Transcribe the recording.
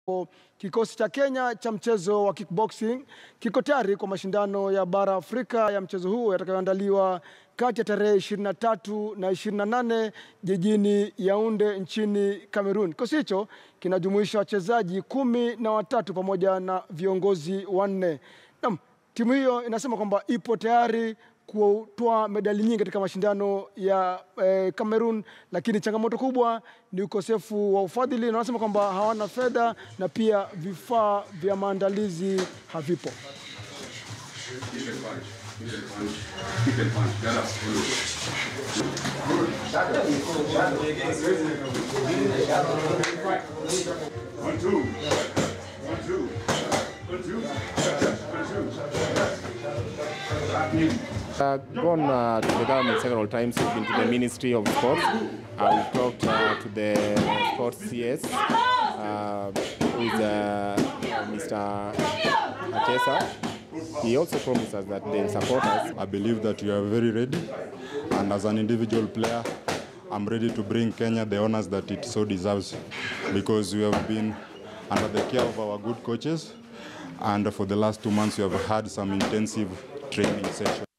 Kikosi cha Kenya cha mchezo wa kickboxing kiko tayari kwa mashindano ya bara Afrika ya mchezo huu yatakayoandaliwa kati ya tarehe 23 na 28 jijini Yaounde nchini Cameroon. Kikosi hicho kinajumuisha wachezaji kumi na watatu pamoja na viongozi wanne. Naam, timu hiyo inasema kwamba ipo tayari kutoa medali nyingi katika mashindano ya eh, Cameroon, lakini changamoto kubwa ni ukosefu wa ufadhili, na wanasema kwamba hawana fedha na pia vifaa vya maandalizi havipo. One, two. One, two. One, two. Uh, gone uh, to the government several times. We've been to the Ministry of Sports. Uh, we've talked uh, to the Sports CS, uh, who is uh, Mr. Achesa. He also promised us that they'll support us. I believe that you are very ready, and as an individual player, I'm ready to bring Kenya the honors that it so deserves because we have been under the care of our good coaches, and for the last two months, we have had some intensive training sessions.